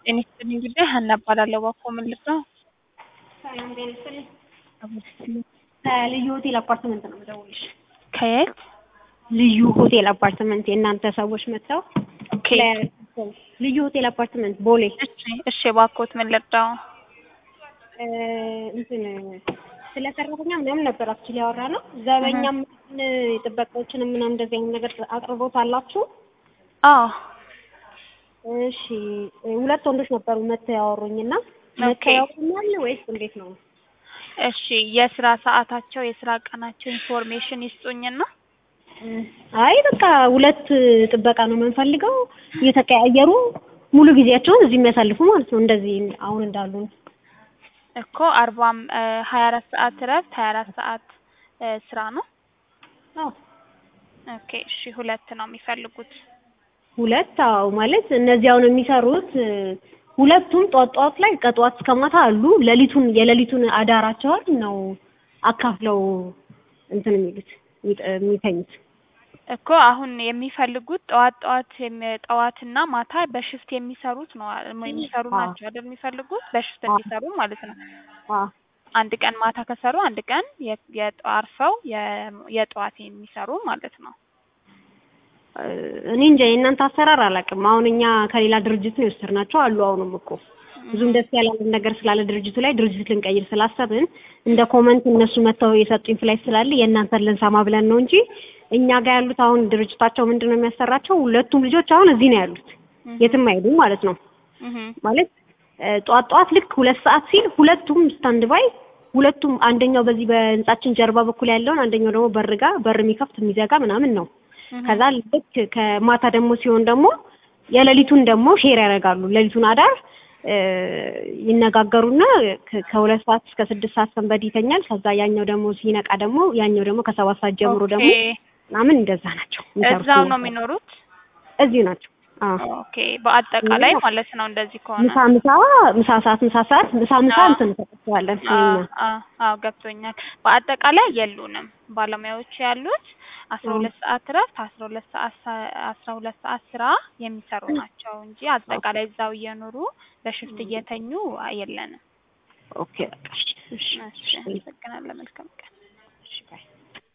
ጤና ይስጥልኝ ጉዳይ ሀና እባላለሁ። እባክዎ ምን ልርዳዎ? ሰላም ጤና ይስጥልኝ። ከልዩ ሆቴል አፓርትመንት ነው የምደውልልሽ። ከየት? ልዩ ሆቴል አፓርትመንት የእናንተ ሰዎች መጥተው ኦኬ ለ- ልዩ ሆቴል አፓርትመንት ቦሌ እሺ እሺ እባክዎት ምን ልርዳዎ? እ እንትን ስለ ሰራተኛ ምናምን ነበር አክቹዋሊ ያወራ ነው። ዘበኛም ጥበቃዎችንም ምናምን እንደዚህ አይነት ነገር አቅርቦት አላችሁ? አዎ እሺ ሁለት ወንዶች ነበሩ መጥተው ያወሩኝ እና ኦኬ። መጥተው ያወሩኛል ወይስ እንዴት ነው? እሺ የስራ ሰዓታቸው የስራ ቀናቸው ኢንፎርሜሽን ይስጡኝና አይ በቃ ሁለት ጥበቃ ነው የምንፈልገው እየተቀያየሩ ሙሉ ጊዜያቸውን እዚህ የሚያሳልፉ ማለት ነው። እንደዚህ አሁን እንዳሉ እኮ አርባም ሀያ አራት ሰዓት እረፍት ሀያ አራት ሰዓት እ ስራ ነው። አዎ ኦኬ እሺ ሁለት ነው የሚፈልጉት። ሁለት አዎ ማለት እነዚህ አሁን የሚሰሩት እ ሁለቱም ጧት ጧት ላይ ከጧት እስከ ማታ አሉ። ሌሊቱን የሌሊቱን አዳራቸውን ነው አካፍለው እንትን የሚሉት የሚጠ- የሚተኙት። እኮ አሁን የሚፈልጉት ጠዋት ጠዋት የሚ- ጠዋትና ማታ በሽፍት የሚሰሩት ነው አ- የሚሰሩ አዎ። ናቸው አይደል የሚፈልጉት በሽፍት አዎ። እንዲሰሩ ማለት ነው። አዎ አንድ ቀን ማታ ከሰሩ አንድ ቀን የ- የጠ- አርፈው የ- የጠዋት የሚሰሩ ማለት ነው። እ እኔ እንጃ የእናንተ አሰራር አላውቅም። አሁን እኛ ከሌላ ድርጅት ነው የወሰድናቸው አሉ። አሁንም እኮ ብዙም ደስ ያላለን ነገር ስላለ ድርጅቱ ላይ ድርጅት ልንቀይር ስላሰብን እንደ ኮመንት እነሱ መጥተው የሰጡኝ ፍላይት ስላለ የእናንተን ልንሰማ ብለን ነው እንጂ እኛ ጋር ያሉት አሁን ድርጅታቸው ምንድን ነው የሚያሰራቸው? ሁለቱም ልጆች አሁን እዚህ ነው ያሉት፣ የትም አይሄዱም ማለት ነው። እህ ማለት እ ጠዋት ጠዋት ልክ ሁለት ሰዓት ሲል ሁለቱም ስታንድ ባይ ሁለቱም አንደኛው በዚህ በህንጻችን ጀርባ በኩል ያለውን አንደኛው ደግሞ በር ጋ በር የሚከፍት የሚዘጋ ምናምን ነው። ከዛ ልክ ከማታ ደግሞ ሲሆን ደግሞ የሌሊቱን ደግሞ ሼር ያደርጋሉ። ሌሊቱን አዳር እ ይነጋገሩና ከ- ከሁለት ሰዓት እስከ ስድስት ሰዓት ሰንበድ ይተኛል። ከዛ ያኛው ደግሞ ሲነቃ ደግሞ ያኛው ደግሞ ከሰባት ሰዓት ጀምሮ ደግሞ ኦኬ ምናምን እንደዛ ናቸው የሚሰሩት እዛው ነው እነሱ። የሚኖሩት? እዚሁ ናቸው። አዎ ኦኬ በአጠቃላይ ማለት ነው እንደዚህ ከሆነ ምሳ ምሳ ምሳ ሰዓት ምሳ ሰዓት ምሳ ምሳ አዎ። እንትን እንሰጣቸዋለን አ እኛ አ አዎ ገብቶኛል። በአጠቃላይ የሉንም ባለሙያዎች ያሉት አስራ ሁለት ሰዓት እረፍት አስራ ሁለት ሰዓት ሰ- አስራ ሁለት ሰዓት ስራ የሚሰሩ ናቸው እንጂ አጠቃላይ እዛው እየኖሩ በሽፍት እየተኙ የለንም። ኦኬ በቃ እሺ እሺ እሺ አመሰግናለሁ። መልካም ቀን። እሺ ባይ